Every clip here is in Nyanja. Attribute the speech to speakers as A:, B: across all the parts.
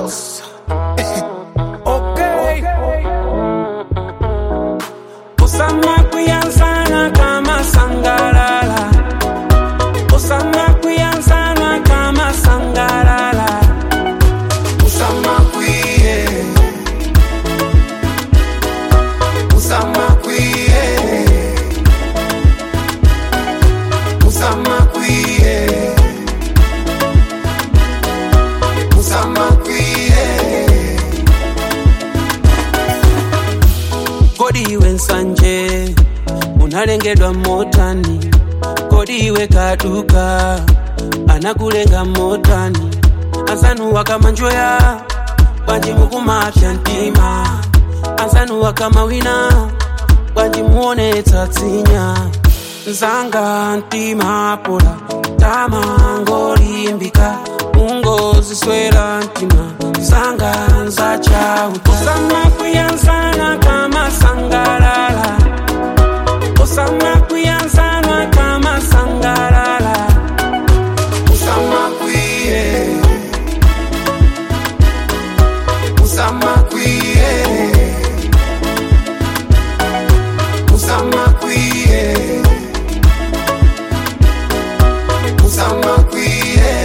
A: Boss. okay. Osama kuyanzana kama sangalala. Osama kuyanzana kama sangalala. Osama kuye. Osama kuye. Osama kuye. Osama kuye. kodi iwe nsanje unalengedwa motani kodi iwe kaduka anakulenga motani azanuwa kama njoya bwanji mukumapya mtima azanuwa kama wina bwanji muonetsa tsinya nzanga mtima pola tama ngolimbika ungoziswera mtima zanga nzachauta osama kuyanzana kama sangalala osama kuyanzana kama sangalala osama kuye osama kuye osama kuye osama kuye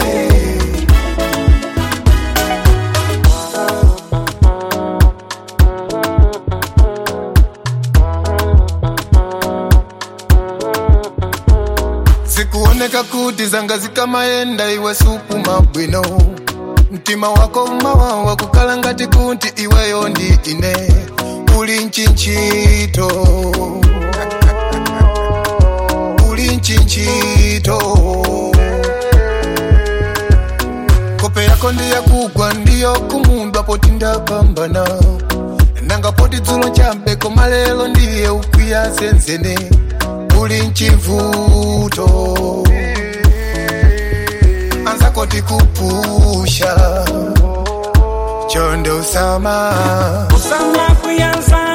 B: zikuoneka kuti zanga zikamaenda iwe sukuma bwino mtima wako mawawa kukhala ngati kuti iweyo ndi ine uli nchinchito uli nchinchito kope yako ndiyakugwa ndiyo kumundwa poti ndapambana nanga poti dzulo chambeko malelo ndiye ukwiya zenzene uli mchivuto anzako tikupusha chonde usama
A: osama kuyanzana